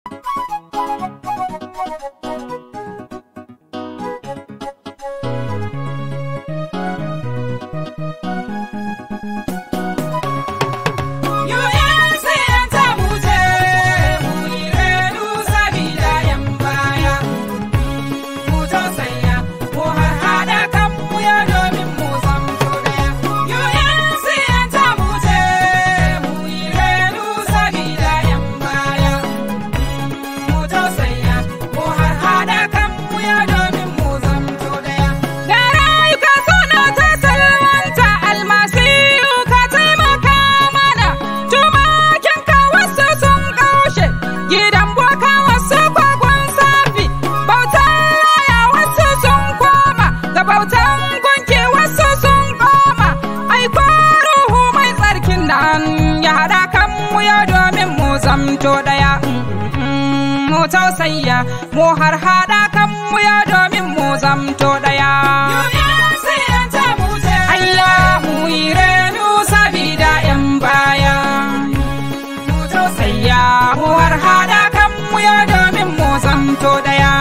zamto ɗaya mu tausayya mu har haɗa kan mu ya domin mu zamto ɗaya Allah mu yi renu sabida yan baya mu tausayya mu har haɗa kan mu ya domin mu zamto ɗaya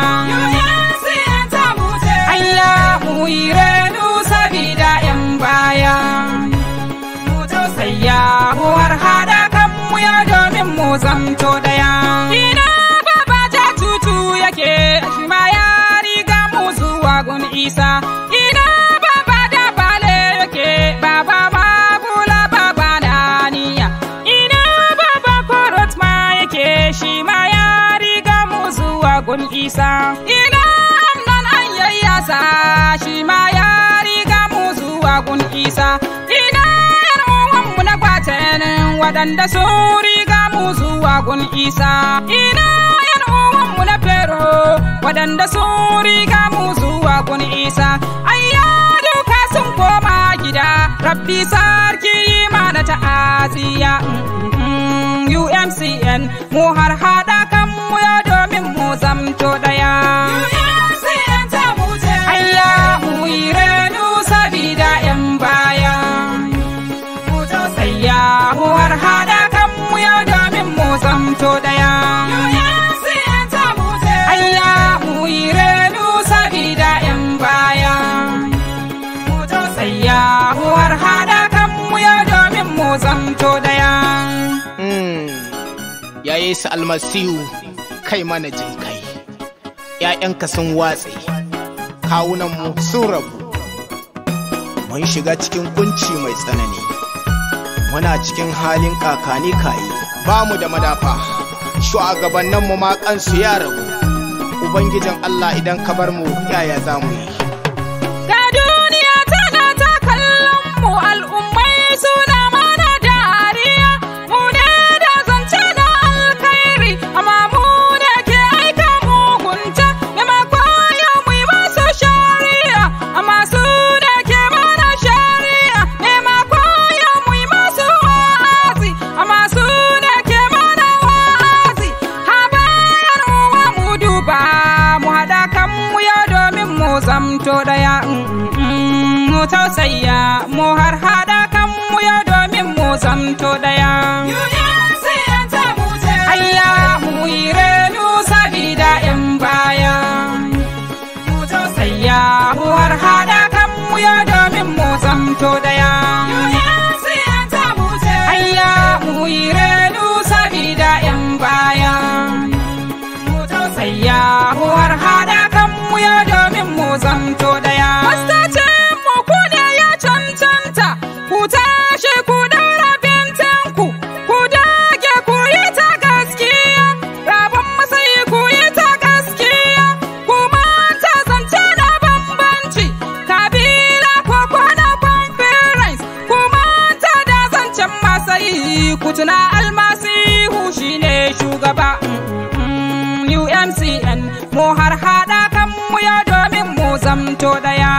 Allah mu yi renu sabida yan baya mu tausayya mu har haɗa kan mu ya domin mu zamto ɗaya. Ina baba ja tutu yake shi ma ya riga mu zuwa gun isa. Ina baba da bale yake baba ma bula baba na niya. Ina baba korot ma yake shi ma ya riga mu zuwa gun isa. Ina amnan an yayyasa shi ma ya riga mu zuwa gun isa. Ina yar uwanmu na kwatanin waɗanda sun riga mu zuwa gun isa ina yan uwanmu na fero waɗanda sun riga mu zuwa gun isa ayya duka sun koma gida rabbi sarki mana ta'aziya umcn mu har haɗa kan mu ya domin mu zamto ɗaya ayya mu yi renu sabida yan baya mu tausaya mu har haɗa kan mu ya domin mu zamto ɗaya. Allah mu yi renu sabida ‘yan baya. Mu tausaya mu har haɗa kan mu ya domin mu zamto ɗaya. Ya Yesu almasihu kai mana jin kai, ‘ya'yanka sun watse, kawunanmu sun rabu, mun shiga cikin kunci mai tsanani. muna cikin halin kakani kayi ba mu da madafa shugabanninmu ma kansu ya rabu ubangijin Allah idan ka bar mu yaya za mu yi Ga duniya tana ta kallon mu al'ummai suna mana dariya mu ne da zance na alkhairi amma mu ne ke aika mugunta maimakon yau mu yi masu shari'a amma su ne ke mana shari'a maimakon yau mu yi masu wa'azi amma su ne ke mana wa'azi habayar uwa mu duba mu haɗa kan mu ya domin mu zamto ɗaya mu tausaya mu har haɗa kan mu ya domin mu zamto ɗaya Ayya mu yi renu sabida ‘yan baya mu tausaya mu har haɗa kan mu ya domin mu zamto ɗaya Ayya mu yi renu sabida ‘yan baya mu tausaya mu har haɗa kan mu ya domin mu zamto ɗaya. Mastacin mu ku ne ya cancanta ku tashi ku daura bintanku ku dage ku yi ta gaskiya rabon masayi ku yi ta gaskiya ku manta zance na bambanci kabila ko kwana conference ku manta da zancen masayi ku tuna almasihu shine shugaba UMCN mu har haɗa kan mu ya domin mu zamto ɗaya.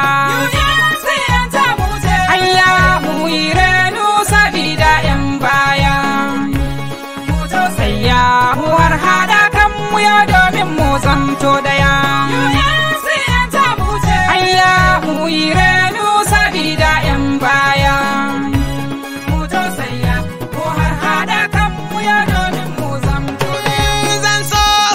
Ayya mu yi renu sabida ‘yan baya. Mu tausaya mu har haɗa kan mu ya domin mu zamto ɗaya. Ayya mu yi renu sabida ‘yan baya. Mu tausaya mu har haɗa kan mu ya domin mu zamto ɗaya. zan so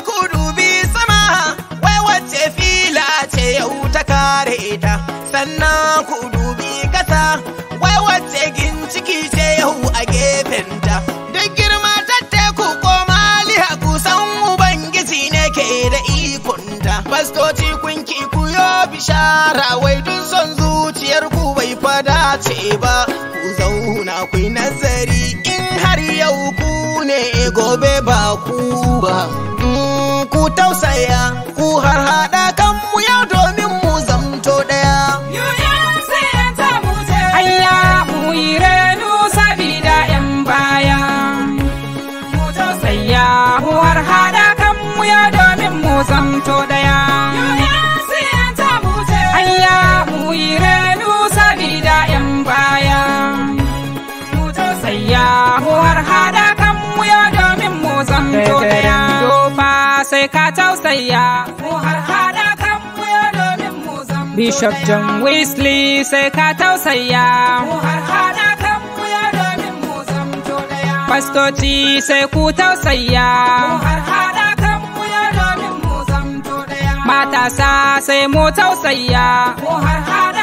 mugunta fastoci kun ki ku yo bishara wai dun son zuciyar ku bai fada ce ba ku zauna ku yi nazari in har yau ku ne gobe ba ku ba Mm, ku tausaya ku har hada kan mu yau domin mu zamto daya Hayya mu yi renu sabida ‘yan baya. Mu tausaya mu har haɗa kan mu ya domin mu zamto ɗaya. Hayya mu yi renu sabida ‘yan baya. Mu tausaya mu har haɗa kan mu ya domin mu zamto ɗaya. Dofa sai ka tausaya mu har haɗa kan mu ya domin mu zamto Bishop John Wesley sai ka tausaya. Mu har haɗa kan mu ya domin mu zamto ɗaya. Fastoci sai ku tausaya. Mu har haɗa kan mu ya domin mu zamto ɗaya. Matasa sai mu tausaya. Mu har haɗa